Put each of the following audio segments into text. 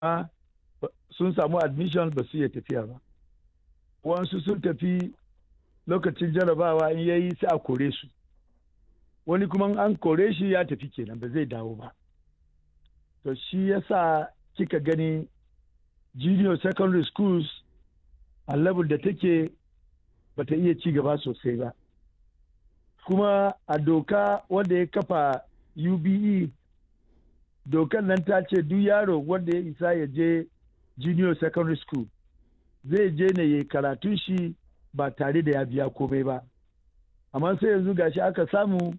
sun samu admission ba su iya tafiya ba wasu sun tafi lokacin jarabawa in yayi sai a kore su wani kuma an kore shi ya tafi kenan ba zai dawo ba to shi yasa kika gani junior secondary schools a level da take bata iya ci gaba sosai ba kuma a doka wanda ya kafa ube dokan nan ta ce duk yaro wanda ya isa ya je junior secondary school zai je ne ya karatun shi ba tare da ya biya komai ba amma sai yanzu gashi aka samu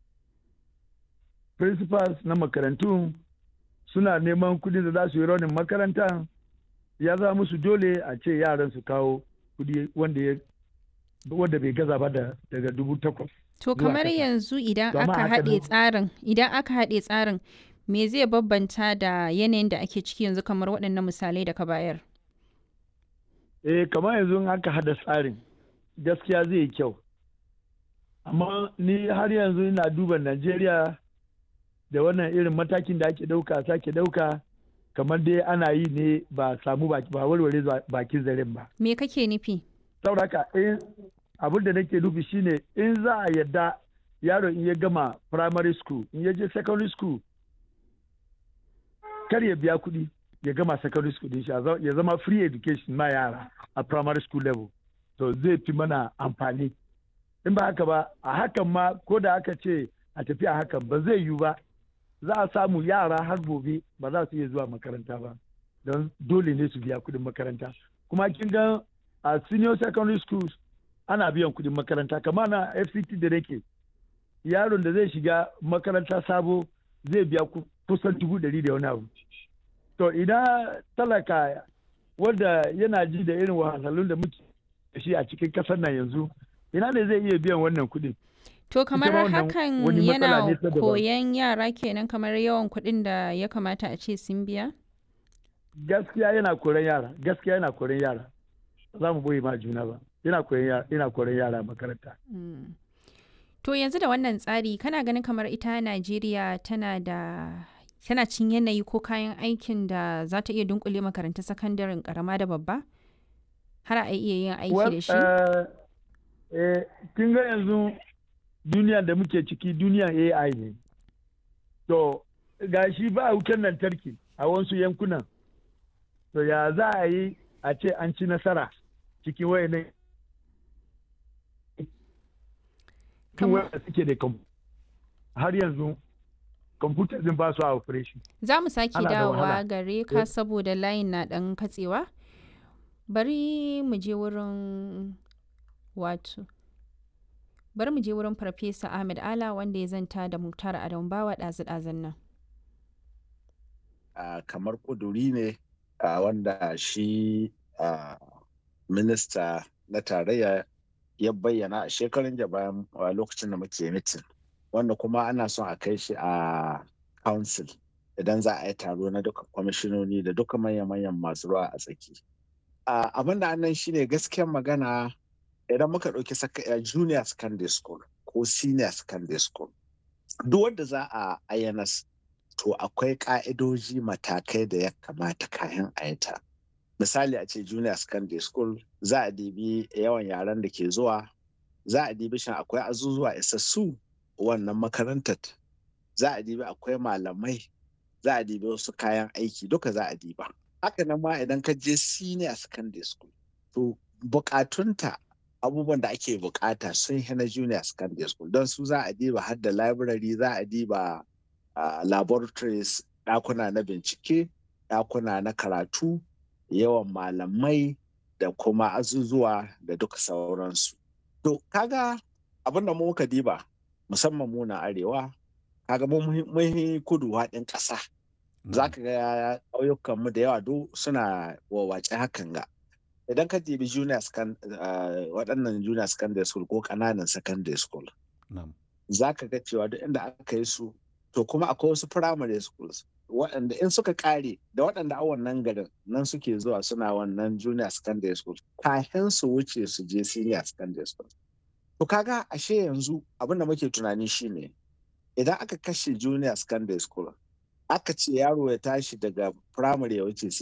principals na makarantun suna neman kudi da za su yi raunin makaranta ya za musu dole a ce yaran su kawo kudi wanda ya wanda bai gaza ba daga dubu takwas To kamar yanzu idan aka haɗe tsarin idan aka haɗe tsarin me zai babbanta da yanayin da ake ciki yanzu kamar waɗannan misalai da ka bayar? Eh kamar yanzu aka haɗa tsarin gaskiya zai yi kyau. Amma ni har yanzu ina duba Najeriya da wannan irin matakin da ake ɗauka sake ɗauka kamar dai ana yi ne ba samu ba warware bakin zaren ba. Me kake nufi? Sauraka abin da nake nufi shine in za a yadda yaro in ya gama primary school in ya je secondary school kar ya biya kuɗi ya gama secondary school din shi ya zama free education ma yara a primary school level to zai fi mana amfani in ba haka ba a hakan ma ko da aka ce a tafi a hakan ba zai yiwu ba za a samu yara har gobe ba za su iya zuwa makaranta ba don dole ne su biya kuɗin makaranta kuma kin ga a senior secondary schools ana biyan kuɗin makaranta kama na fct da nake yaron da zai shiga makaranta sabo zai biya kusan dubu ɗari da wani abu to idan talaka wanda yana ji da irin wahalhalun da muke da shi a cikin kasar nan yanzu ina ne zai iya biyan wannan kuɗin to kamar hakan yana koyan yara kenan kamar yawan kuɗin da ya kamata a ce sun biya gaskiya yana koran yara gaskiya yana koran yara za mu boye ma juna ba ina koran yara makaranta. To yanzu da wannan tsari kana ganin kamar ita Najeriya tana da tana cin yanayi ko kayan aikin da za ta iya dunkule makarantun sakandaren karama da babba? Har a iya yin aiki da shi? Kin ga yanzu duniya da muke ciki duniyan AI ne. To ga shi ba wutar lantarki a wasu yankunan. To ya za a yi a ce an ci nasara cikin wayannan tun wanda suke da har yanzu kwamfuta din ba su a operation. Za mu sake dawowa gare ka saboda layin na ɗan katsewa. Bari mu je wurin wato. Bari mu je wurin Farfesa Ahmed Ala wanda ya zanta da Muktar Adam Bawa ɗazu-ɗazun nan. Uh, kamar ƙuduri ne uh, wanda shi uh, minista na tarayya ya bayyana a shekarun da bayan lokacin da muke mitin wanda kuma ana son a kai shi a council idan za a yi taro na duka kwamishinoni da duka manya-manyan masu ruwa a tsaki abin da annan shine gaskiyar magana idan muka ɗauki junior secondary school ko senior secondary school duk wanda za a ayyanas to akwai ka'idoji matakai da ya kamata kayan ayata misali a ce junior secondary school za a dibi yawan yaran da ke zuwa za a dibi shan akwai azuzuwa isassu wannan makarantar za a dibi akwai malamai za a dibi wasu kayan aiki duka za a diba haka nan ma idan ka je senior secondary school to bukatunta abubuwan da ake bukata sun yi na junior secondary school don su za a diba har da library za a diba laboratories ɗakuna na bincike ɗakuna na karatu yawan malamai da kuma azuzuwa da duka sauransu. To, kaga abin da muka diba musamman mu na arewa, kaga mun kudu haɗin ƙasa. Za ka ga ƙauyukanmu da yawa duk suna wawace hakan ga. Idan ka dibi junior waɗannan junior secondary school ko ƙananan secondary school. Za ka ga cewa duk inda aka yi su, to kuma akwai wasu primary schools waɗanda in suka ƙare da waɗanda a wannan garin nan suke zuwa suna wannan junior secondary school kafin su wuce su je senior secondary school. To kaga ashe yanzu abin da muke tunani shine idan aka kashe junior secondary school aka ce yaro ya tashi daga primary ya wuce